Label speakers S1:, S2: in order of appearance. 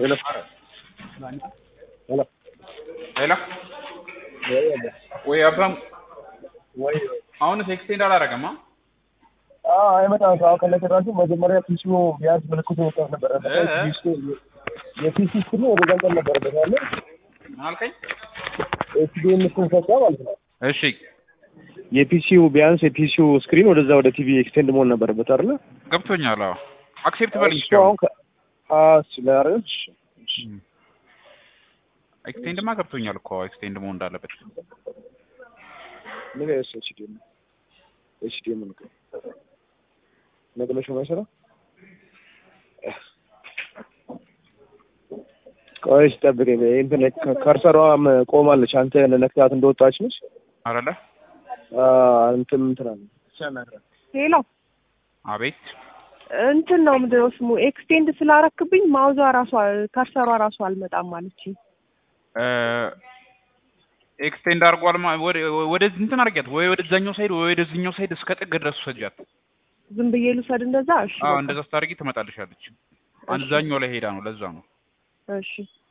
S1: ሄሎ ሄሎ
S2: ሌላ ወይ አብርሃም
S1: ወይ
S2: አሁንስ ኤክስቴንድ አላደረገም? አ?
S1: አዎ አይመጣም። አሁን ከነገራችሁ መጀመሪያ ፒሲው ቢያንስ ምልክቱ ወጣት ነበረ
S2: እ እ
S1: የፒሲ ስክሪን ወደ ገንጠል ነበረበት ያለ
S2: ምን አልከኝ?
S1: ኤችዲኤም ስክሪን ሰጣ ማለት ነው።
S2: እሺ
S1: የፒሲው ቢያንስ የፒሲው ስክሪን ወደዛ ወደ ቲቪ ኤክስቴንድ መሆን ነበረበት አይደለ?
S2: ገብቶኛል። አዎ አክሴፕት በልኝ
S1: እሱ አሁን ከ- አዎ ስለአረች
S2: ኤክስቴንድማ ገብቶኛል እኮ ኤክስቴንድ መሆን እንዳለበት
S1: ምን ያስ ኤችዲኤም ኤችዲኤም ነው ነገለሽ ማይሰራ ቆይ ጠብቀኝ። እንትን ከርሰሯም ቆማለች። አንተ ነክታት እንደወጣች ነች።
S2: አይደለ?
S1: እንትን እንትን አለ
S3: ሄሎ
S2: አቤት
S3: እንትን ነው ምንድን ነው ስሙ ኤክስቴንድ ስላረክብኝ ማውዟ ራሷ ከርሰሯ ራሷ አልመጣም አለችኝ።
S2: ኤክስቴንድ አድርጓል። ማ- ወደ ወደዚህ እንትን አድርጊያት ወይ ወደዛኛው ሳይድ ወይ ወደዚህኛው ሳይድ እስከ ጥግ ድረስ ሰጃት።
S3: ዝም ብዬ ልውሰድ እንደዛ? እሺ
S2: አዎ
S3: በቃ።
S2: እንደዛ ስታደርጊ ትመጣልሻለች። አንዛኛው ላይ ሄዳ ነው። ለዛ ነው
S3: እሺ